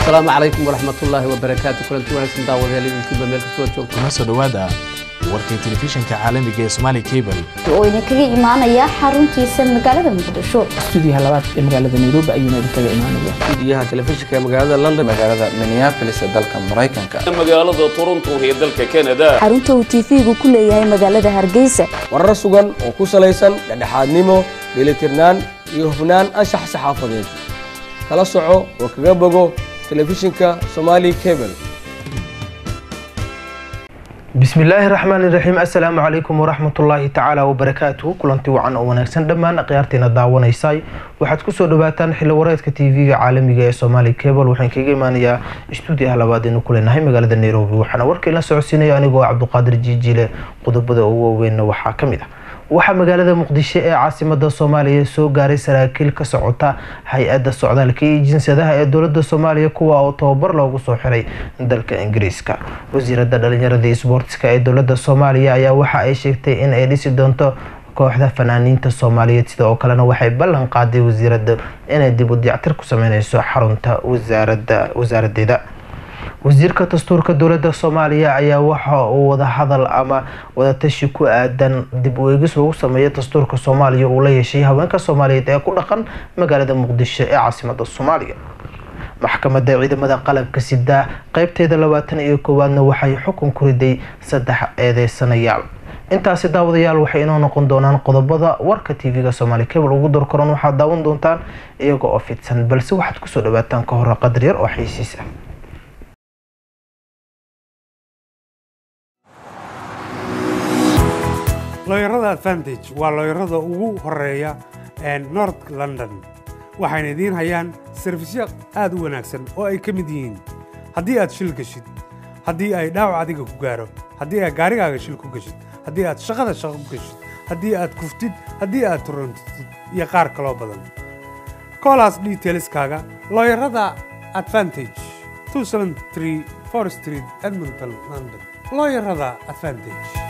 asalaamu calaykum waraxmatullaahi wabarakaatu kulanti wanaagsan daawadayaal idinkiiba meel kastoo joogto kuna soo dhowaada warkii telefishinka caalamiga ee Somali Cable oo idinkaga imaanaya xaruntiisa magaalada muqdisho stuudiyaha labaad ee magaalada nairobi ayuuna idinkaga imaanaya stuudiyaha telefishinka ee magaalada london magaalada minneapolis ee dalka maraykanka magaalada toronto ee dalka canada xarunta uu tv-gu ku leeyahay magaalada hargeysa warar sugan oo ku salaysan dhexdhexaadnimo dheelitirnaan iyo hufnaan anshax saxaafadeed kala soco oo kaga bogo telefishinka somali cable bismi illaahi raxmaani raxiim assalaamu calaykum waraxmatullaahi tacaala wabarakaatuhu kulanti wacan oo wanaagsan dhammaan akhyaartiina daawanaysay waxaad kusoo dhawaataan xilli wareedka tv-ga caalamiga ee somali cable waxaan kaga imaanayaa stuudiyaha labaad aynu ku leenahay magaalada nairobi waxaana warkii la socodsiinaya anigoo cabduqaadir jiijile qodobada ugu waaweynna waxaa ka mid ah waxaa magaalada muqdisho ee caasimada soomaaliya soo gaaray saraakiil ka socota hay-adda socdaalka iyo jinsadaha ee dowlada soomaaliya kuwa oo tababar loogu soo xiray dalka ingiriiska wasiirada dhalinyarada isboortiska ee dowlada soomaaliya ayaa waxa ay sheegtay in ay dhisi doonto kooxda fanaaniinta soomaaliyeed sida oo kalena waxay ballan qaaday wasiirada inay dib u diyactir ku sameyneyso xarunta wasaarada wasaaradeeda wasiirka dastuurka dowlada soomaaliya ayaa waxa uu wadahadal ama wadatashi ku aadan dib u eegis lagu sameeyo dastuurka soomaaliya uu la yeeshay haweenka soomaaliyeed ee ku dhaqan magaalada muqdisho ee caasimada soomaaliya maxkamadda ciidamada qalabka sida qeybteeda labaatan iyo koowaadna waxay xukun ku riday saddex eedeysanayaal intaasi daawadayaal waxay inoo noqon doonaan qodobada warka tv-ga somaali cable ugu dorkoran waxaad daawan doontaan iyaga oo fidsan balse waxaad kusoo dhawaataan ka hore qadar yar oo xiisiis ah looyarada advantage waa looyarada ugu horeeya north london waxayna idiin hayaan sarfisyo aad u wanaagsan oo ay ka mid yihiin haddii aad shil geshid haddii ay dhaawac adiga ku gaaro haddii aad gaarigaaga shil ku geshid haddii aad shaqada shaqo ku geshid haddii aad kuftid haddii aad turantid iyo qaar kaloo badan koolaas detailskaaga looyarada advantage street edmonton london looyarada advantage